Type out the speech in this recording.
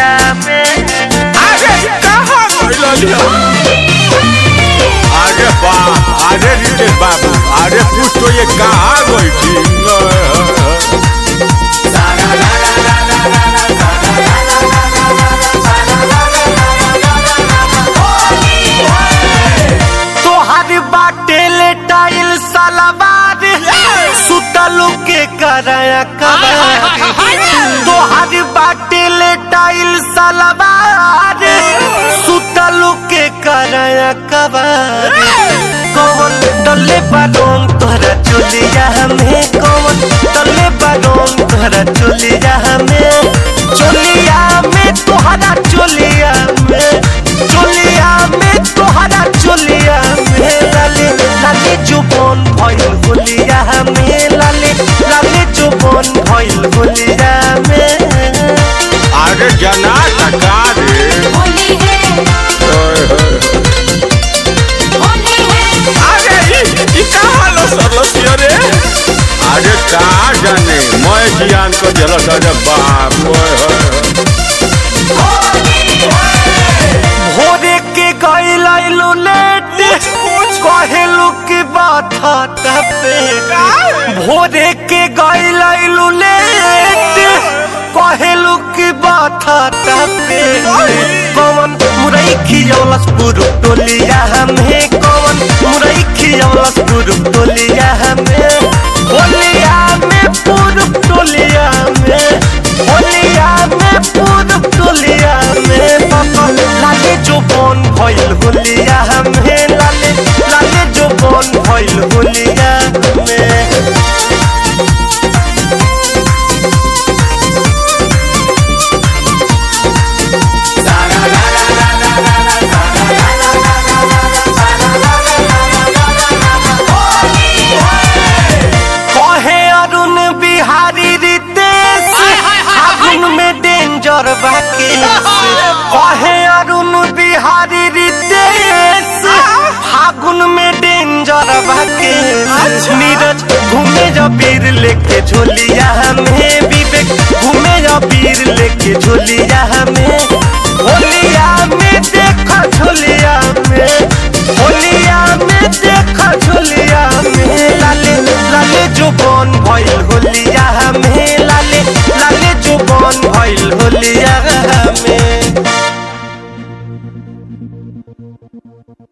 झोलिया में अरे कहाँ गइल अरे बाप अरे रितेश बाबू अरे पूछ तो ये कहाँ गई थी तोहर बाटे ले टाइल सलवार सुतलू के कराया कबार तोहर बाटे ले टाइल सलवार सुतलू के कराया कबार कौन तले बालों तोहरा चोलिया हमें कौन तले बालों तोहरा चोलिया हमें चोलिया में तोहरा चोलिया में चोलिया में तोहरा चोलिया में लाले लाले जुबन भइल होलिया में लाले लाले जुबन भइल होलिया में अरे जना टका रे होली है ओए होए। होली है अरे ई ई कहाँ लो सरलसिया रे अरे कहाँ जाने मैं जियान को जलस अरे बाप ओए होए भोरे के गइल आइलू लेट कहेलू की बात पे भोरे के गइल आइलू लेट कहेलू की बात पे कौन मुरई खियौलस पुरु टोलिया हमें कौन मुरई खियौलस पुरु टोलिया हमें होलिया में पुरु टोलिया में होलिया में पुरु टोलिया में पापा लाले जो बन भइल होलिया हमें लाले लाले जो बन भइल होलिया में कहे अरुण बिहारी रितेश फागुन में डेंजर बाके कहे अरुण बिहारी रितेश फागुन में डेंजर बाके नीरज घूमे जा पीर लेके झोलिया हमें विवेक घूमे जा पीर लेके झोलिया हमें